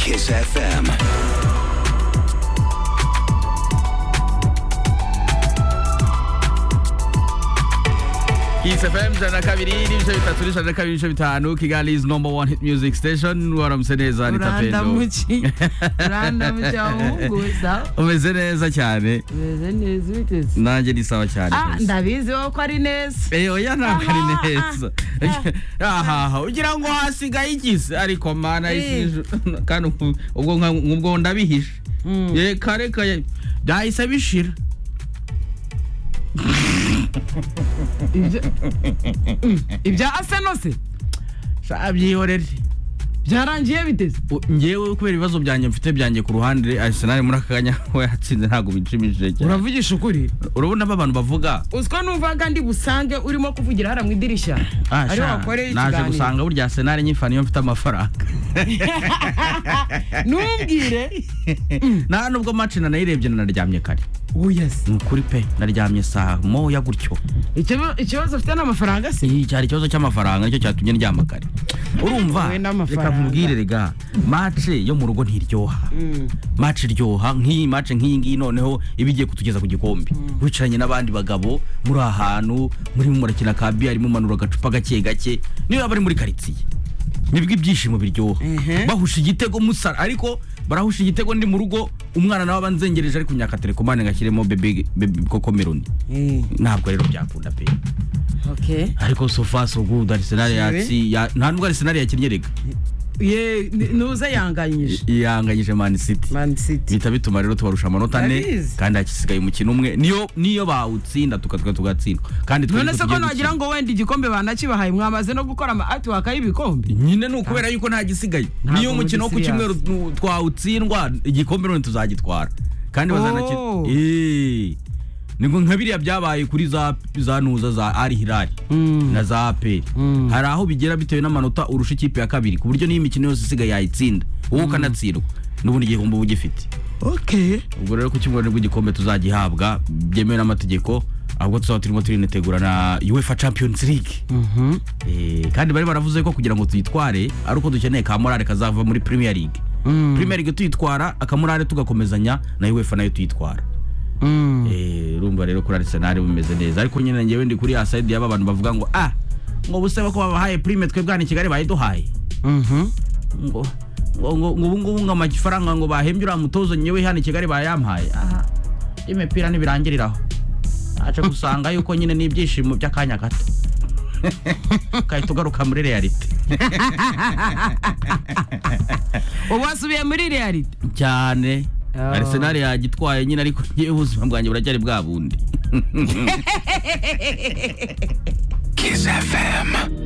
Kiss FM. Kiss FM ijana na kabiri n'ibice bitatu n'ijana na kabiri n'ibice bitanu Kigali is number one hit music station waramutse neza ni tapendo urandamuki urandamuki wahunguza umeze neza cyane umeze neza ubiteze nanjye ni sawa cyane ah rwose. ndabizi wowe ko ari neza Eh, oya ntabwo ari Aha, neza ahaha ugira ngo hasigaye igisi ariko mana Eh. isi- kandi ubu- ubwo nka- ubwo ndabihishe Mm. reka reka ye- byahise bishira Ibyo- Mm, ibya asenose Sha, byihorere byarangiye biteze U- njyewe kubera ibibazo byanjye mfite byanjye ku ruhande Arsenal muri aka kanya we yatsinze ntabwo binshimishije cyane uravugisha ukuri urabona abo abantu bavuga uziko numvaga ndi busange urimo kuvugira hariya mu idirishya Ah, ariho sha, wakoreye naje ikiganiro gusanga burya Arsenal nyifana iyo mfite amafaranga ntumbwire nta nubwo match nanayirebye nanaryamye kare wuyasi ni ukuri pe naryamye saa moya gutyo ikibazo ufite ni amafaranga se Iyi cyari ikibazo cy'amafaranga nicyo cyatumye ndyama kare urumva Wowe n'amafaranga. reka nkubwire rega match yo mu rugo ntiryoha match iryoha nk'iyi match nk'iyi ngiyi noneho iba igiye kutugeza ku gikombe wicaranye n'abandi bagabo muri ahantu murimo murakina ka biyari mumanura agacupa gake gake niba bari muri karitsiye nibwo ibyishimo biryoha Ehe. bahusha igitego musara ariko barahusha igitego ndi mu rugo umwana nawe aba nzengereje ari kunyaka telekomande ngashyiremo bebe bebe kokomeroni ntabwo rero byakunda pe ok ariko so far so good Arsenal yatsi ya- nta nubwo Arsenal yakinnye rega ye ni- nuze yanganyije yanganyije Man City man city bihita bituma rero tubarusha amanota ane Ndabizi. kandi hakisigaye umukino umwe niyo niyo bawutsinda tukatuka tugatsindwa kandi twari none se ko tugiye nagira gutsinda. ngo wenda igikombe banakibahaye mwamaze no gukora ama atiwaka y'ibikombe nyine ni ukubera yuko nta gisigaye Ntabwo niyo umukino wo ku muri cyumweru serious. tu- twawutsindwa igikombe none tuzagitwara kandi Oh. bazanaki Eh. ni ngo nka biriya byabaye kuri za za nuza za Al Hilal Mm. na za APR Mm. hari aho bigera bitewe n'amanota urusha ikipe ya kabiri ku buryo n'iyo imikino yose isigaye yayitsinda wowe ukanatsindwa n'ubundi igihombo uba ugifite ok ubwo rero ku cyumweru nibwo igikombe tuzagihabwa byemewe n'amategeko ahubwo tuzaba turimo turinitegura na UEFA Champions League Eh, kandi bari baravuze ko kugira ngo tuyitware ari uko dukeneye ka morale kazava muri Premier League Premier League tuyitwara akamorale tugakomezanya na UEFA nayo tuyitwara Eh, urumva rero kuri Arsenal bimeze neza ariko nyine ngewe ndi kuri aside y'aba bantu bavuga ngo ah ngo buseba ko babahaye prime twebwe hano i Kigali bayiduhaye ngo ngo ngo ngo ubu ngubu ngo amafaranga ngo bahembye uriya mutozo nyewe hano i Kigali bayampaye aha imipira ntibirangirira aho aje gusanga yuko nyine n'ibyishimo by'akanya gato ukahita ugaruka muri realite ubu wasubiye muri reality cyane Oh. Arsenal yagitwaye nyine ariko ngewe ubuzima bwanjye buracyari bwa bundi Kiss FM.